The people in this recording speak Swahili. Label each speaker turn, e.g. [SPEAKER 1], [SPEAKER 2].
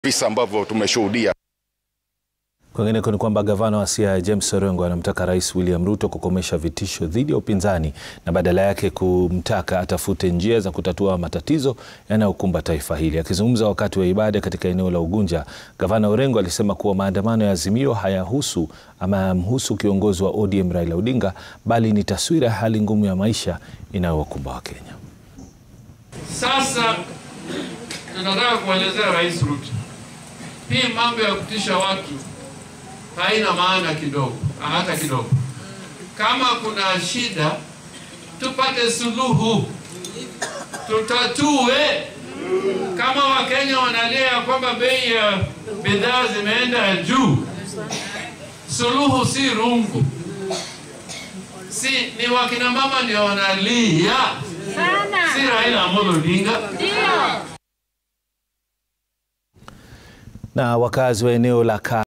[SPEAKER 1] visa ambavyo tumeshuhudia.
[SPEAKER 2] Kwingineko ni kwamba gavana wa Siaya James Orengo anamtaka Rais William Ruto kukomesha vitisho dhidi ya upinzani na badala yake kumtaka atafute njia za kutatua matatizo yanayokumba taifa hili. Akizungumza wakati wa ibada katika eneo la Ugunja, gavana Orengo alisema kuwa maandamano ya Azimio hayahusu ama hayamhusu kiongozi wa ODM Raila Odinga, bali ni taswira ya hali ngumu ya maisha inayowakumba Wakenya.
[SPEAKER 3] Sasa tunataka kuelezea Rais Ruto, hii mambo ya kutisha watu haina maana kidogo, hata kidogo. Kama kuna shida, tupate suluhu, tutatue. Kama Wakenya wanalia kwamba bei ya bidhaa zimeenda juu, suluhu si rungu, si ni wakina mama ndio wanalia, si Raila Amolo Odinga.
[SPEAKER 2] Na wakazi wa eneo la